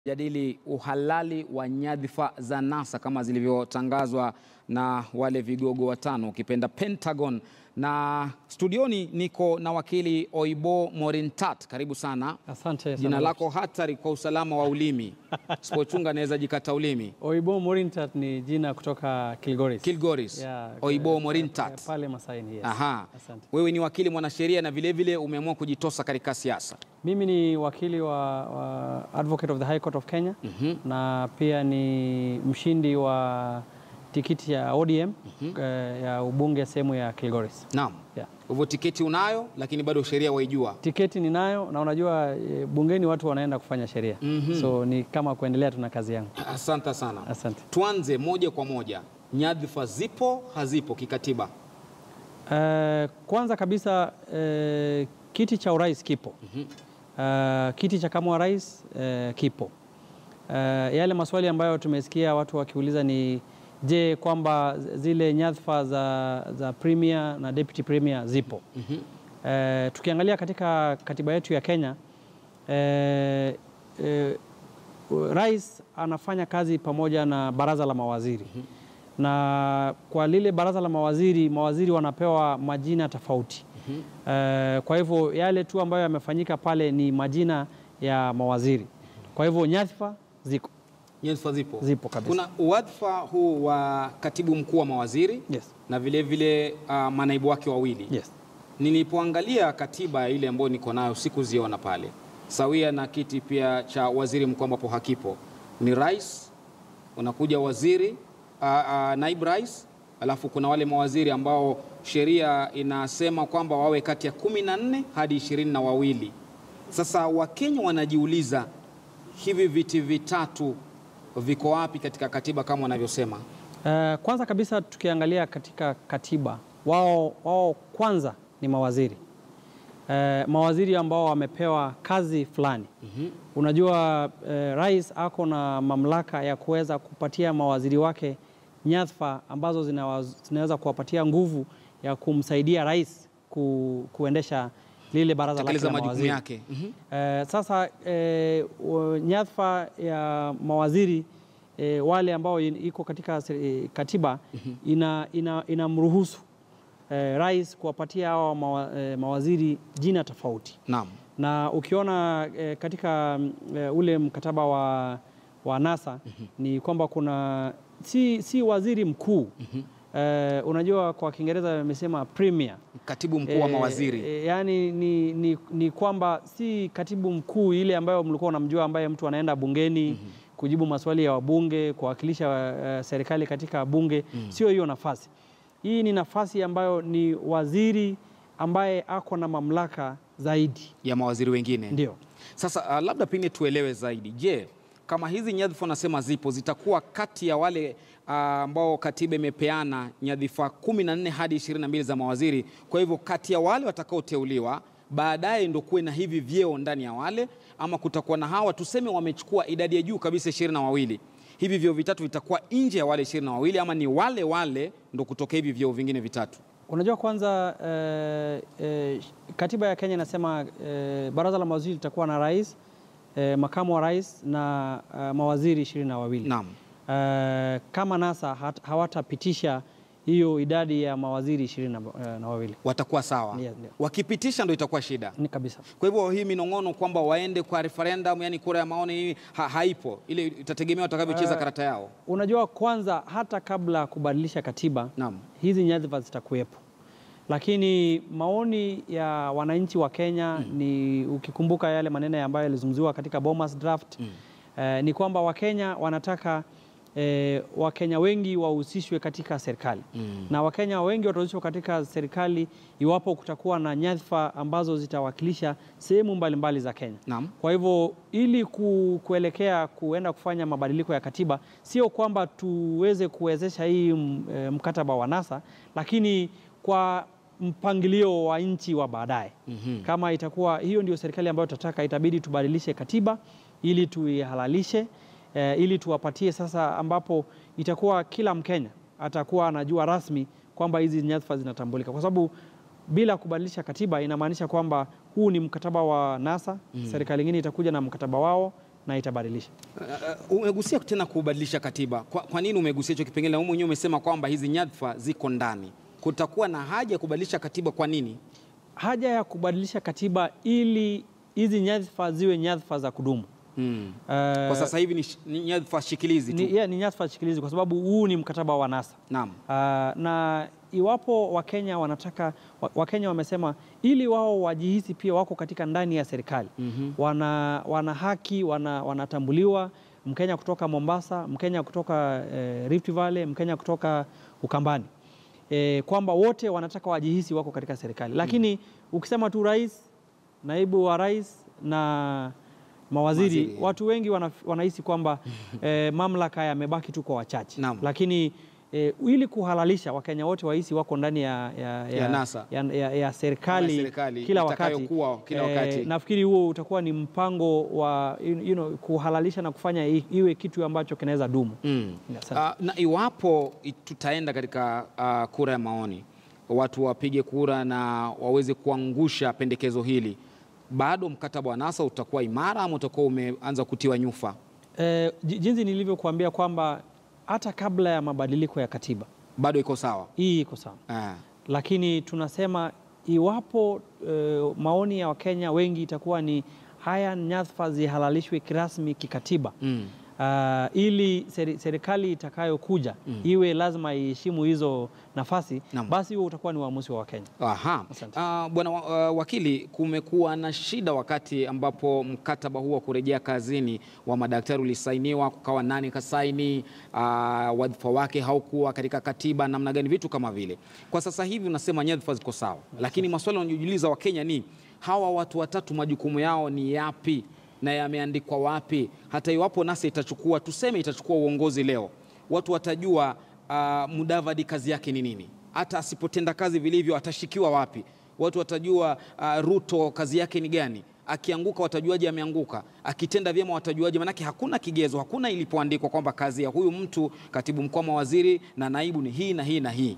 jadili uhalali wa nyadhifa za NASA kama zilivyotangazwa na wale vigogo watano ukipenda Pentagon. Na studioni niko na wakili Oibo Morintat, karibu sana. Asante sana. Jina lako hatari kwa usalama wa ulimi, sipochunga naweza jikata ulimi. Oibo Morintat ni jina kutoka Kilgoris. Kilgoris, Yeah, Oibo eh, Morintat. eh, Pale Masaini, yes. Aha. Asante. Wewe ni wakili mwanasheria na vilevile umeamua kujitosa katika siasa. Mimi ni wakili wa, wa Advocate of the High Court of Kenya na pia ni mshindi wa tikiti ya ODM eh, ya ubunge sehemu ya Kilgoris. Naam. Yeah. Hivyo tiketi unayo, lakini bado sheria waijua. Tiketi ninayo na unajua eh, bungeni watu wanaenda kufanya sheria. So ni kama kuendelea tuna kazi yangu. Asante sana. Asante. Tuanze moja kwa moja, nyadhifa zipo hazipo kikatiba? Eh, kwanza kabisa eh, kiti cha urais kipo. Eh, kiti cha kama wa rais eh, kipo. Eh, yale maswali ambayo tumesikia watu wakiuliza ni je, kwamba zile nyadhifa za, za premier na deputy premier zipo. Eh, tukiangalia katika katiba yetu ya Kenya eh, eh, rais anafanya kazi pamoja na baraza la mawaziri na kwa lile baraza la mawaziri, mawaziri wanapewa majina tofauti. Eh, kwa hivyo yale tu ambayo yamefanyika pale ni majina ya mawaziri. Kwa hivyo nyadhifa ziko Nyadhifa zipo, Zipo kabisa. Kuna wadhifa huu wa katibu mkuu wa mawaziri Yes. na vilevile vile, uh, manaibu wake wawili Yes. Nilipoangalia katiba ile ambayo niko nayo sikuziona pale, sawia na kiti pia cha waziri mkuu ambapo hakipo. Ni rais, unakuja waziri uh, uh, naibu rais, alafu kuna wale mawaziri ambao sheria inasema kwamba wawe kati ya kumi na nne hadi ishirini na wawili. Sasa Wakenya wanajiuliza hivi viti vitatu viko wapi katika katiba kama wanavyosema? Eh, kwanza kabisa tukiangalia katika katiba wao, wao kwanza ni mawaziri eh, mawaziri ambao wamepewa kazi fulani. Unajua eh, rais ako na mamlaka ya kuweza kupatia mawaziri wake nyadhifa ambazo zinawa- zinaweza kuwapatia nguvu ya kumsaidia rais ku, kuendesha lile baraza lake Tekeleza la majukumu mawaziri. yake. Mhm. Eh, sasa eh, wa- nyadhifa ya mawaziri eh, wale ambao in- iko katika se- eh, katiba ina, ina, inamruhusu eh, rais kuwapatia hawa mawa, eh, mawaziri jina tofauti, Naam. na ukiona eh, katika mm, eh, ule mkataba wa, wa NASA ni kwamba kuna si, si waziri mkuu eh, unajua kwa Kiingereza wamesema premier Katibu mkuu wa Eh, mawaziri. eh, yaani ni, ni, ni kwamba si katibu mkuu ile ambayo mlikuwa unamjua ambaye mtu anaenda bungeni kujibu maswali ya wabunge kuwakilisha eh, serikali katika bunge, sio hiyo nafasi. Hii ni nafasi ambayo ni waziri ambaye ako na mamlaka zaidi, ya mawaziri wengine. ndio. Sasa uh, labda pengine tuelewe zaidi. Je, kama hizi nyadhifa nasema zipo zitakuwa kati ya wale uh, ambao katiba imepeana nyadhifa kumi na nne hadi ishirini na mbili za mawaziri. Kwa hivyo kati ya wale watakaoteuliwa baadaye ndo kuwe na hivi vyeo ndani ya wale, ama kutakuwa na hawa tuseme wamechukua idadi ya juu kabisa ishirini na wawili hivi vyeo vitatu vitakuwa nje ya wale ishirini na wawili ama ni wale wale ndo kutoka hivi vyeo vingine vitatu? Unajua kwanza eh, eh, katiba ya Kenya inasema eh, baraza la mawaziri litakuwa na rais eh, makamu wa rais na eh, mawaziri ishirini na wawili. Naam. Eh, kama NASA hat- hawatapitisha hiyo idadi ya mawaziri ishirini na, eh, na wawili Watakuwa sawa. Ndio, ndio. Wakipitisha ndo itakuwa shida. ni kabisa. Kwa hivyo hii minong'ono kwamba waende kwa referendum, yani kura ya maoni hii ha, haipo. Ile itategemea watakavyocheza karata yao. Unajua kwanza, hata kabla ya kubadilisha katiba Naam. hizi nyadhifa zitakuwepo, lakini maoni ya wananchi wa Kenya ni ukikumbuka yale maneno ambayo yalizungumziwa katika Bomas draft eh, ni kwamba Wakenya wanataka eh, Wakenya wengi wahusishwe katika serikali na Wakenya wengi watahusishwa katika serikali iwapo kutakuwa na nyadhifa ambazo zitawakilisha sehemu mbalimbali za Kenya. Naam. Kwa hivyo ili ku, kuelekea kuenda kufanya mabadiliko ya katiba, sio kwamba tuweze kuwezesha hii m- e, mkataba wa NASA, lakini kwa mpangilio wa nchi wa baadaye. Kama itakuwa hiyo ndio serikali ambayo tutataka, itabidi tubadilishe katiba ili tuihalalishe, e, ili tuwapatie sasa, ambapo itakuwa kila Mkenya atakuwa anajua rasmi kwamba hizi nyadhifa zinatambulika, kwa sababu bila kubadilisha katiba inamaanisha kwamba huu ni mkataba wa NASA. Serikali nyingine itakuja na mkataba wao na itabadilisha. Uh, umegusia tena kubadilisha katiba. Kwa, kwa nini umegusia hicho kipengele? Na wewe mwenyewe umesema kwamba hizi nyadhifa ziko ndani, kutakuwa na haja ya kubadilisha katiba. Kwa nini? Haja ya kubadilisha katiba ili hizi nyadhifa ziwe nyadhifa za kudumu. Hmm. Eh, Kwa sasa hivi ni, sh- ni nyadhifa shikilizi tu. ni, yeah, ni nyadhifa shikilizi kwa sababu huu ni mkataba wa NASA. Naam. Ah, na iwapo Wakenya wanataka wa- Wakenya wamesema ili wao wajihisi pia wako katika ndani ya serikali wana, wana haki wana, wanatambuliwa. Mkenya kutoka Mombasa, Mkenya kutoka eh, Rift Valley, Mkenya kutoka Ukambani eh, kwamba wote wanataka wajihisi wako katika serikali, lakini ukisema tu rais, naibu wa rais na mawaziri Mawaziri. watu wengi wana, wanahisi kwamba eh, mamlaka yamebaki tu kwa wachache Naam. lakini eh, ili kuhalalisha Wakenya wote wahisi wako ndani ya, ya, Ya NASA. ya, ya, ya serikali, Ya serikali, kila wakati, itakayokuwa kila wakati. nafikiri huo utakuwa ni mpango wa you you know, kuhalalisha na kufanya i- iwe kitu ambacho kinaweza dumu. Mm. Asante. Ah, na iwapo i- tutaenda katika ah, kura ya maoni, watu wapige kura na waweze kuangusha pendekezo hili, bado mkataba wa NASA utakuwa imara ama utakuwa umeanza kutiwa nyufa? Eh, ji- jinsi nilivyokuambia kwamba hata kabla ya mabadiliko ya katiba Bado iko sawa? hii iko sawa, Ah. lakini tunasema iwapo eh, maoni ya Wakenya wengi itakuwa ni haya nyadhifa zihalalishwe kirasmi kikatiba Mm. Ah, ili seri- serikali itakayokuja iwe lazima iheshimu hizo nafasi, Naam. basi huo utakuwa ni uamuzi wa Wakenya. Aha. Asante. Ah, Bwana wa- ah, wakili, kumekuwa na shida wakati ambapo mkataba huu wa kurejea kazini wa madaktari ulisainiwa, kukawa nani kasaini, ah, wadhifa wake haukuwa katika katiba, namna gani, vitu kama vile. Kwa sasa hivi unasema nyadhifa ziko sawa, lakini maswali wanayojiuliza Wakenya ni hawa watu watatu majukumu yao ni yapi na yameandikwa wapi? Hata iwapo NASA itachukua, tuseme itachukua uongozi leo, watu watajua uh, Mudavadi kazi yake ni nini. Hata asipotenda kazi vilivyo atashikiwa wapi? Watu watajua uh, Ruto kazi yake ni gani. Akianguka watajuaje ameanguka? Akitenda vyema watajuaje? Manake hakuna kigezo, hakuna ilipoandikwa kwamba kazi ya huyu mtu katibu mkuu wa mawaziri na naibu ni hii na hii na hii.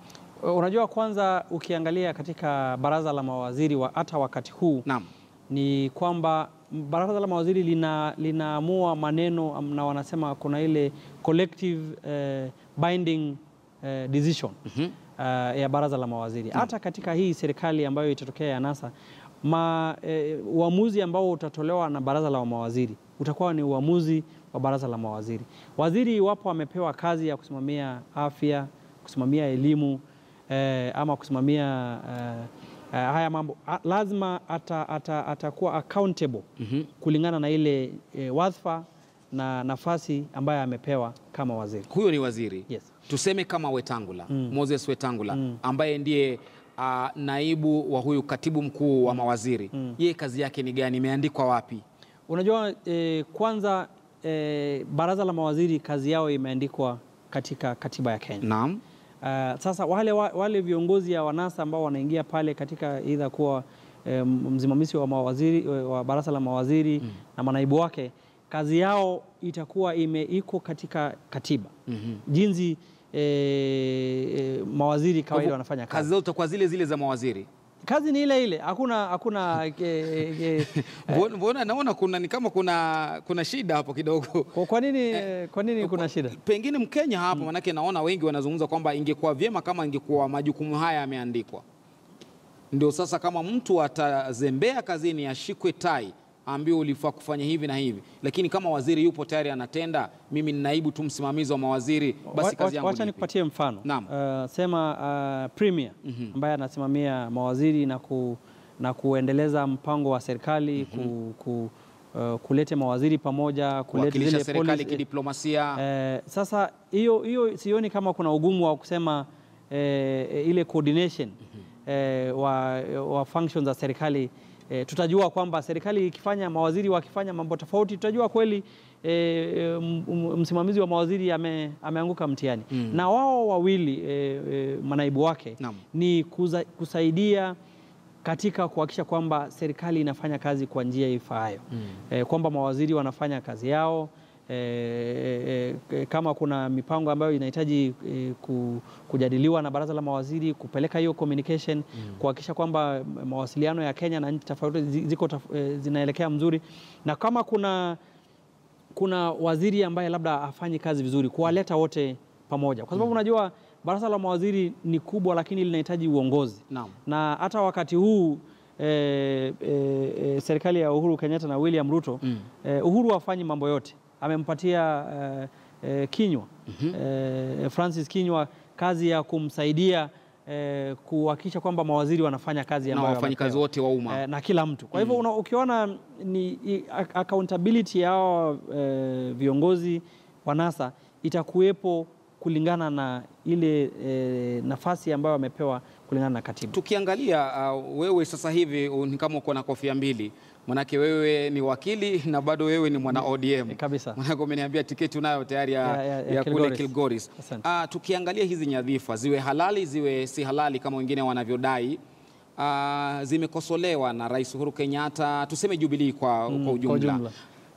Unajua, kwanza ukiangalia katika baraza la mawaziri wa hata wakati huu Naam. ni kwamba baraza la mawaziri lina, linaamua maneno na wanasema kuna ile collective eh, binding eh, decision eh, ya baraza la mawaziri. Hata katika hii serikali ambayo itatokea ya NASA ma, eh, uamuzi ambao utatolewa na baraza la mawaziri utakuwa ni uamuzi wa baraza la mawaziri. Waziri iwapo amepewa kazi ya kusimamia afya, kusimamia elimu eh, ama kusimamia eh, eh, haya mambo a- lazima ata, ata, atakuwa accountable kulingana na ile eh, wadhifa na nafasi ambayo amepewa kama waziri. Huyo ni waziri Yes. tuseme kama Wetangula Moses Wetangula ambaye ndiye uh, naibu wa huyu katibu mkuu wa mawaziri yeye kazi yake ni gani? Imeandikwa wapi? Unajua eh, kwanza eh, baraza la mawaziri kazi yao imeandikwa katika katiba ya Kenya. Naam. Uh, sasa wale, wa- wale viongozi ya wanasa ambao wanaingia pale katika idha kuwa eh, msimamizi wa mawaziri wa baraza la mawaziri na manaibu wake, kazi yao itakuwa ime iko katika katiba jinsi eh, eh, mawaziri kawaida wanafanya Kazi kazi. zao zitakuwa zile zile za mawaziri. Kazi ni ile ile, hakuna hakuna eh, eh, Mbona- Mbona naona kuna ni kama kuna kuna shida hapo kidogo. kwa, kwa nini eh, kwa nini kuna shida? Pengine Mkenya hapo, manake naona wengi wanazungumza kwamba ingekuwa vyema kama ingekuwa majukumu haya yameandikwa. Ndio sasa, kama mtu atazembea kazini, ashikwe tai, ambiwe ulifaa kufanya hivi na hivi, lakini kama waziri yupo tayari anatenda, mimi ni naibu tu msimamizi wa mawaziri, basi Wa- kazi yangu Wacha ni ipi? nikupatie mfano. Naam. Uh, sema uh, premier ambaye anasimamia mawaziri na, ku, na kuendeleza mpango wa serikali ku, ku, uh, kulete mawaziri pamoja kulete kuwakilisha zile serikali policy- kidiplomasia. Eh, sasa hiyo hiyo sioni kama kuna ugumu wa kusema eh, ile coordination eh, wa, wa functions za serikali eh, tutajua kwamba serikali ikifanya mawaziri wakifanya mambo tofauti, tutajua kweli eh, m- m- msimamizi wa mawaziri ame, ameanguka mtihani na wao wawili eh, eh, manaibu wake Naam. ni kuza, kusaidia katika kuhakikisha kwamba serikali inafanya kazi kwa njia ifaayo eh, kwamba mawaziri wanafanya kazi yao eh, eh, kama kuna mipango ambayo inahitaji eh, ku, kujadiliwa na baraza la mawaziri kupeleka hiyo communication kuhakikisha kwamba mawasiliano ya Kenya na nchi tofauti zi- ziko taf- eh, zinaelekea mzuri na kama kuna kuna waziri ambaye labda hafanyi kazi vizuri, kuwaleta wote pamoja, kwa sababu unajua baraza la mawaziri ni kubwa, lakini linahitaji uongozi Naam. na hata wakati huu eh, eh, eh, serikali ya Uhuru Kenyatta na William Ruto Mm. eh, Uhuru hafanyi mambo yote, amempatia eh, eh, Kinywa eh, Francis Kinywa kazi ya kumsaidia eh, kuhakikisha kwamba mawaziri wanafanya kazi na ambayo wafanyikazi wamepewa. wote wa umma Eh, na kila mtu. Kwa hivyo una- ukiona ni i- ac- accountability ya hao eh, viongozi wa NASA itakuwepo kulingana na ile eh, nafasi ambayo wamepewa kulingana na katiba. Tukiangalia uh, wewe sasa hivi uh, ni kama uko na kofia mbili, manake wewe ni wakili na bado wewe ni mwana ODM Eh, kabisa. Manake umeniambia tiketi unayo tayari ya, Ya- ya- ya ya kule Kilgoris. Kilgoris. Asante. Uh, tukiangalia hizi nyadhifa ziwe halali ziwe si halali kama wengine wanavyodai uh, zimekosolewa na Rais Uhuru Kenyatta, tuseme Jubilee kwa, Mm, kwa kwa ujumla ujumla.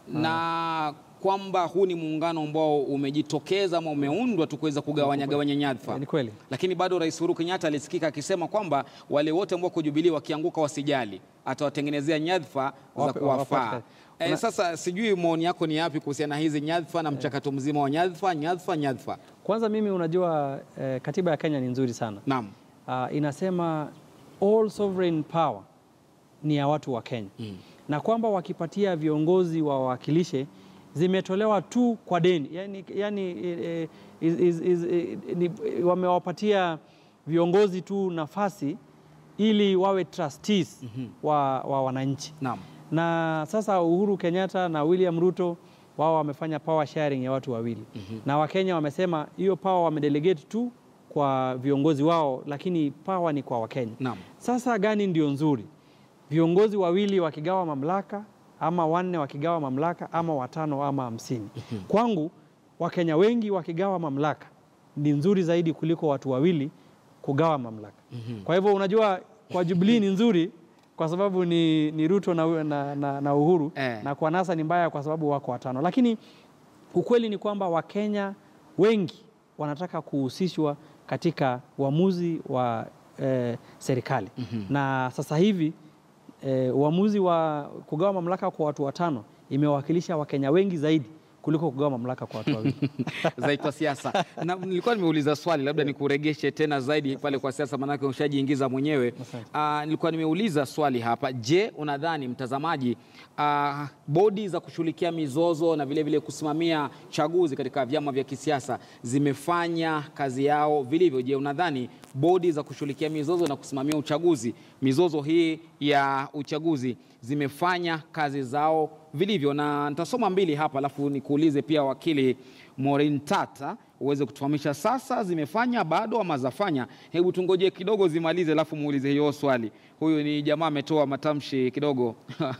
na kwamba huu ni muungano ambao umejitokeza ama umeundwa tu kuweza kugawanya gawanya nyadhifa Eh, Ni kweli. lakini bado Rais Uhuru Kenyatta alisikika akisema kwamba wale wote ambao kwa Jubilee wakianguka wasijali, atawatengenezea nyadhifa za Wape- kuwafaa. wapate. Eh, Una- sasa sijui maoni yako ni yapi kuhusiana na hizi nyadhifa na mchakato mzima wa nyadhifa nyadhifa nyadhifa? Kwanza mimi unajua eh, katiba ya Kenya ni nzuri sana. Naam. uh, inasema all sovereign power ni ya watu wa Kenya Mm. na kwamba wakipatia viongozi wa wawakilishe zimetolewa tu kwa deni yani, yani, eh, is, is, is, eh, ni, wamewapatia viongozi tu nafasi ili wawe trustees wa, wa wananchi Naam. na sasa Uhuru Kenyatta na William Ruto wao wamefanya power sharing ya watu wawili na Wakenya wamesema hiyo power wamedelegate tu kwa viongozi wao, lakini power ni kwa Wakenya. Naam. Sasa gani ndio nzuri, viongozi wawili wakigawa mamlaka ama wanne wakigawa mamlaka ama watano ama hamsini? Kwangu Wakenya wengi wakigawa mamlaka ni nzuri zaidi kuliko watu wawili kugawa mamlaka. Kwa hivyo unajua, kwa Jubilee ni nzuri kwa sababu ni, ni Ruto na, na, na, na Uhuru Eh. na kwa NASA ni mbaya kwa sababu wako watano, lakini ukweli ni kwamba Wakenya wengi wanataka kuhusishwa katika uamuzi wa eh, serikali na sasa hivi eh, uamuzi wa kugawa mamlaka kwa watu watano imewakilisha Wakenya wengi zaidi kuliko kugawa mamlaka kwa watu wawili. zaitwa siasa. Na nilikuwa nimeuliza swali, labda nikuregeshe tena zaidi pale kwa siasa, maanake ushajiingiza mwenyewe. Asante. Ah, nilikuwa nimeuliza swali hapa. Je, unadhani mtazamaji, ah, bodi za kushughulikia mizozo na vile vile kusimamia chaguzi katika vyama vya kisiasa zimefanya kazi yao vilivyo? Je, unadhani bodi za kushughulikia mizozo na kusimamia uchaguzi, mizozo hii ya uchaguzi zimefanya kazi zao vilivyo? Na nitasoma mbili hapa, alafu nikuulize pia wakili Maureen Tata uweze kutufahamisha sasa zimefanya bado ama zafanya. Hebu tungoje kidogo zimalize, alafu muulize hiyo swali. Huyu ni jamaa ametoa matamshi kidogo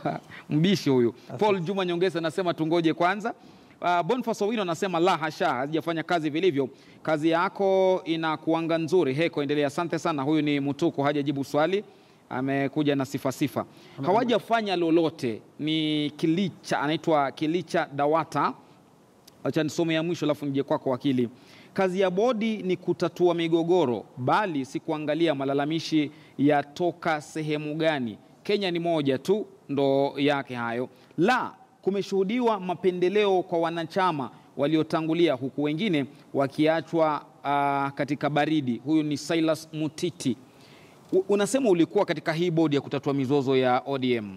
mbishi huyu. Paul Juma Nyongesa anasema tungoje kwanza. Uh, Boniface Owino anasema la hasha, hazijafanya kazi vilivyo. Kazi yako inakuanga nzuri. Heko, endelea. Asante sana. Huyu ni Mutuku, hajajibu swali, amekuja na sifa sifa. Hawajafanya lolote. Ni Kilicha, anaitwa Kilicha Dawata. Acha nisome ya mwisho alafu nije kwako wakili. Kazi ya bodi ni kutatua migogoro, bali si kuangalia malalamishi yatoka sehemu gani. Kenya ni moja tu, ndo yake hayo. La, kumeshuhudiwa mapendeleo kwa wanachama waliotangulia, huku wengine wakiachwa ah, katika baridi. Huyu ni Silas Mutiti. U- Unasema ulikuwa katika hii bodi ya kutatua mizozo ya ODM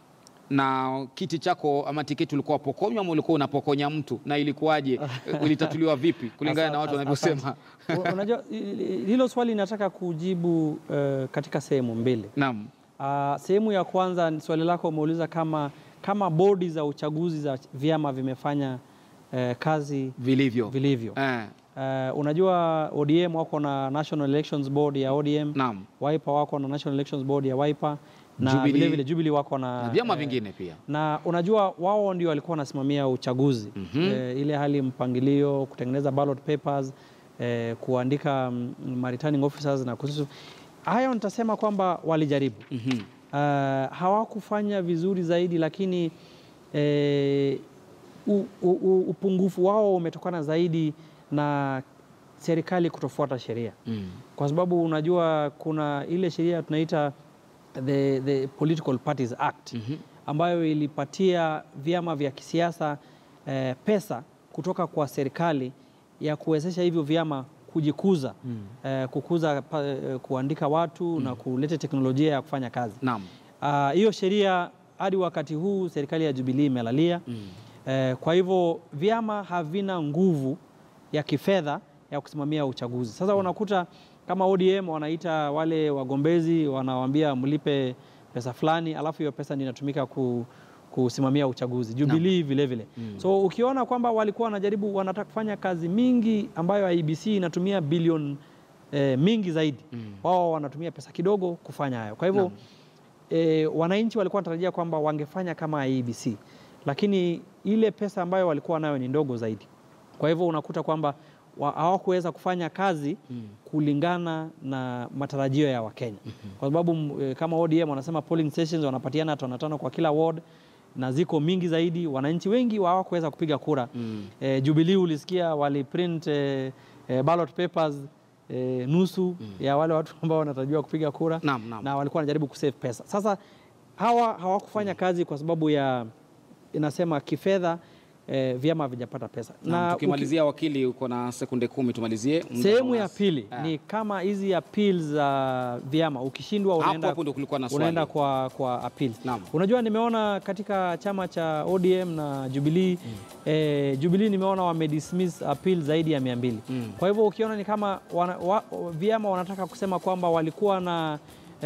na kiti chako ama tiketi ulikuwa pokonywa ama ulikuwa unapokonya mtu, na ilikuwaje? Ulitatuliwa vipi kulingana na watu Asa- wanavyosema? asante. Unajua i- i- hilo swali linataka kujibu eh, katika sehemu mbili. Naam, Ah, sehemu ya kwanza ni swali lako umeuliza kama, kama bodi za uchaguzi za vyama vimefanya eh, kazi vilivyo vilivyo. eh, Eh, unajua ODM wako na National Elections Board ya ODM, naam, Wiper wako na National Elections Board ya Wiper na Jubilee. vile vile Jubilee wako na, na vyama eh, vingine pia na unajua wao ndio walikuwa wanasimamia uchaguzi eh, ile hali mpangilio, kutengeneza ballot papers eh, kuandika mm, returning officers na kuhusu hayo, nitasema kwamba walijaribu Mhm. Uh, hawakufanya vizuri zaidi, lakini eh, u, u, u, upungufu wao umetokana zaidi na serikali kutofuata sheria Mm. kwa sababu unajua kuna ile sheria tunaita the, the Political Parties Act Mhm. ambayo ilipatia vyama vya kisiasa eh, pesa kutoka kwa serikali ya kuwezesha hivyo vyama kujikuza eh, kukuza pa, eh, kuandika watu na kuleta teknolojia ya kufanya kazi. Naam. Ah, hiyo sheria hadi wakati huu serikali ya Jubilee imelalia. Eh, kwa hivyo vyama havina nguvu ya kifedha ya kusimamia uchaguzi. Sasa unakuta kama ODM wanaita wale wagombezi, wanawaambia mlipe pesa fulani, alafu hiyo pesa ndio inatumika ku, kusimamia uchaguzi. Jubilee vile vile. So ukiona kwamba walikuwa wanajaribu wanataka kufanya kazi mingi ambayo IEBC inatumia bilioni eh, mingi zaidi, wao wanatumia pesa kidogo kufanya hayo. Kwa hivyo Naam. e, wananchi walikuwa wanatarajia kwamba wangefanya kama IEBC, lakini ile pesa ambayo walikuwa nayo ni ndogo zaidi. Kwa hivyo unakuta kwamba wa- hawakuweza kufanya kazi kulingana na matarajio ya Wakenya, kwa sababu m- e, kama ODM wanasema polling stations wanapatiana tano tano kwa kila ward na ziko mingi zaidi, wananchi wengi hawakuweza kupiga kura. E, Jubilee ulisikia waliprint e, e, ballot papers e, nusu ya wale watu ambao wanatarajiwa kupiga kura Naam, naam. na walikuwa wanajaribu kusave pesa. Sasa hawa hawakufanya kazi kwa sababu ya inasema kifedha eh, vyama havijapata pesa. Na uki- tukimalizia, wakili, uko na sekunde kumi tumalizie. Muda sehemu ya unas- pili Ah. ni kama hizi appeals za vyama, ukishindwa Hapo unaenda, hapo ndio kulikuwa na swali. unaenda kwa, kwa appeal. Naam. Unajua, nimeona katika chama cha ODM na Jubilee eh, Jubilee nimeona wamedismiss appeal zaidi ya mia mbili. Kwa hivyo ukiona ni kama wana, wa, vyama wanataka kusema kwamba walikuwa na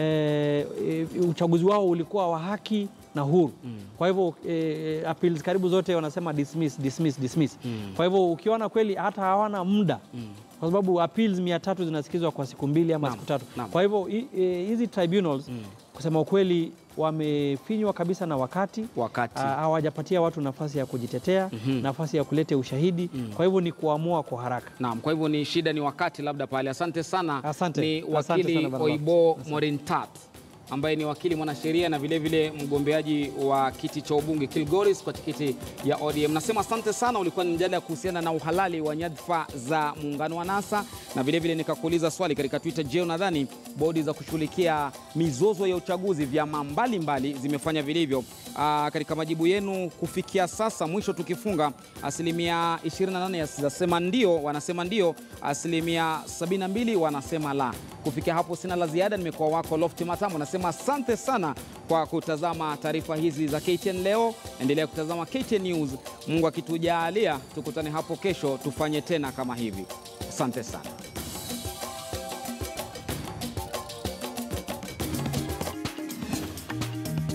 eh, eh, uchaguzi wao ulikuwa wa haki na huru. Kwa hivyo eh, appeals karibu zote wanasema dismiss, dismiss, dismiss. Kwa hivyo ukiona kweli hata hawana muda kwa sababu appeals mia tatu zinasikizwa kwa siku mbili ama Naam, siku tatu. naam. Kwa hivyo hi- eh, hizi tribunals kusema ukweli wamefinywa kabisa na wakati Wakati. Ah, hawajapatia watu nafasi ya kujitetea, nafasi ya kuleta ushahidi. Kwa hivyo ni kuamua kwa haraka. Naam, kwa hivyo ni shida ni wakati labda pale. Asante sana. Asante. Ni Asante wakili sana bwana Oibo Morintat ambaye ni wakili mwanasheria na vilevile mgombeaji wa kiti cha ubunge Kilgoris kwa tikiti ya ODM. Nasema asante sana. Ulikuwa ni mjadala kuhusiana na uhalali wa nyadhifa za muungano wa NASA, na vilevile nikakuuliza swali katika Twitter, je, unadhani bodi za kushughulikia mizozo ya uchaguzi vyama mbalimbali zimefanya vilivyo? Aa, katika majibu yenu kufikia sasa, mwisho tukifunga, asilimia 28 zinasema ndio, wanasema ndio, asilimia 72 wanasema la. Kufikia hapo sina la ziada. Nimekuwa wako Lofti Matamu, nasema asante sana kwa kutazama taarifa hizi za KTN leo. Endelea kutazama KTN News. Mungu akitujalia, tukutane hapo kesho, tufanye tena kama hivi. Asante sana.